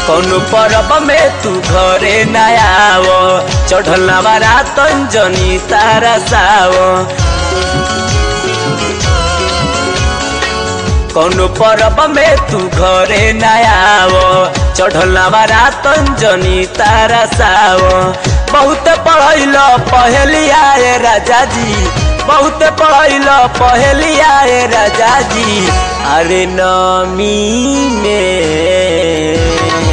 कौनो परब में तू घरे न आव चढ़ल नवारा तंजनी तारा साव कौनो परब में तू घरे न आव चढ़ल नवारा तंजनी तारा साव बहुत पढ़ैल पहलिया ए राजा जी बहुत पढ़ैल पहलिया ए राजा जी अरे नमी में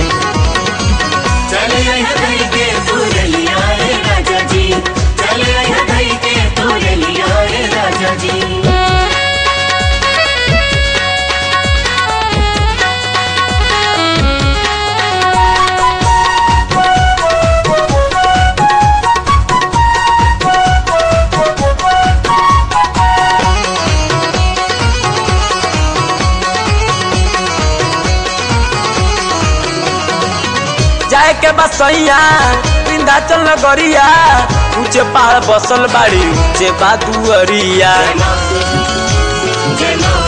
चले आया धई के तुरलिया रे राजा जी चले आया धई के तुरलिया रे राजा जी जाए के बसैया विंध्याचल नगरिया ऊंचे पहाड़ बसल बाड़ी ऊंचे बादुअरिया जय मां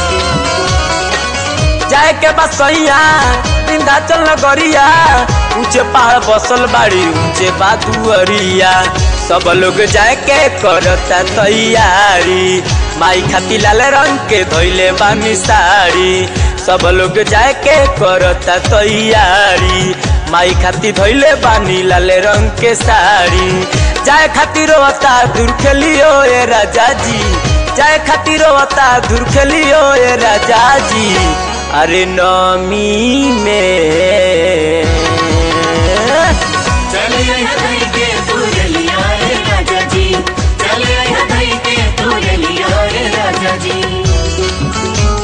जाए के बसैया विंध्याचल नगरिया ऊंचे पहाड़ बसल बाड़ी ऊंचे बादुअरिया सब लोग जाए के करता तैयारी माई खाती लाल रंग के धोइले बानी साड़ी सब लोग जाए के करता तैयारी माई खाती धोइले बानी लाल रंग के साड़ी जाए खातिर रोता दूर खेलियो ए राजा जी जाए खातिर रोता दूर खेलियो ए राजा जी अरे नमी में चले आया धई के तुरलिया रे राजा जी चले आया धई के तुरलिया रे राजा जी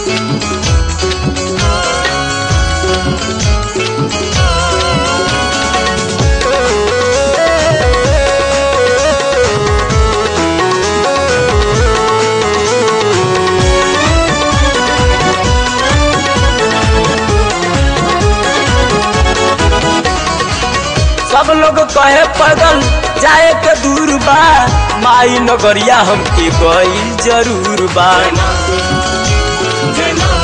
सब लोग कहे पैदल जाए के दूर बा माई नगरिया हमके गई जरूर बा जय मां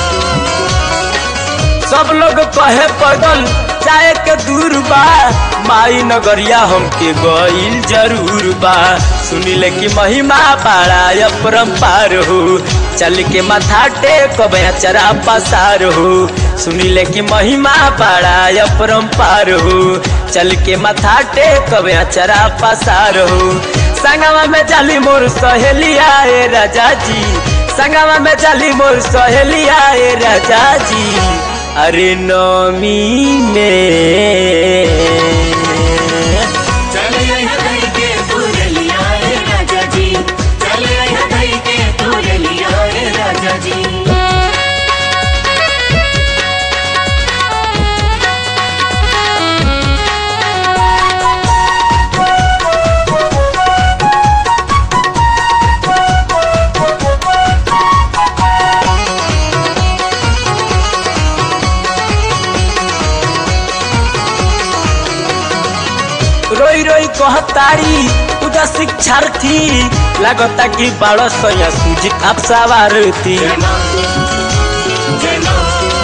सब लोग कहे पैदल जाए के दूर बा माई नगरिया हमके गईल जरूर बा सुनिले कि महिमा बड़ा अपरम्पार हो चल के माथा टेक चरा पसार हो सुनिले कि महिमा बड़ा अपरम्पार हो चल के माथा टेक चरा पसार हो संगवा में चली मोर सहेलिया ए राजा जी संगवा में चली मोर सहेलिया ए राजा जी अरे नमी में चले आया धई के तुरलिया रे राजा जी चले आया धई के तुरलिया रे राजा जी रोई रोई कहतारी पूजा शिक्षार्थी लागता कि बाड़ सया सूझी आप सवारती जय मां जय मां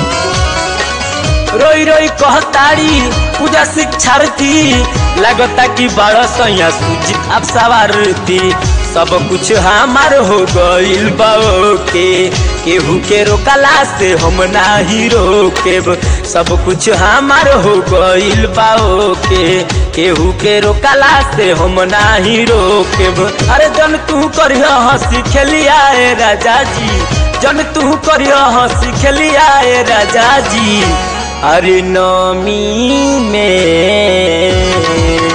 रोई रोई कहतारी पूजा शिक्षार्थी लागता कि बाड़ सया सूझी आप सवारती सब कुछ हमार हो गइल बाओ के केहू के रोकला से हम नाही रोकेब सब कुछ हमार हो गइल बाओ के केहू के रोकला से हम नाही रोकेब अरे जन तू करिया हंसी खेलिया ए राजा जी जन तू करिया हंसी खेलिया ए राजा जी अरे नमी में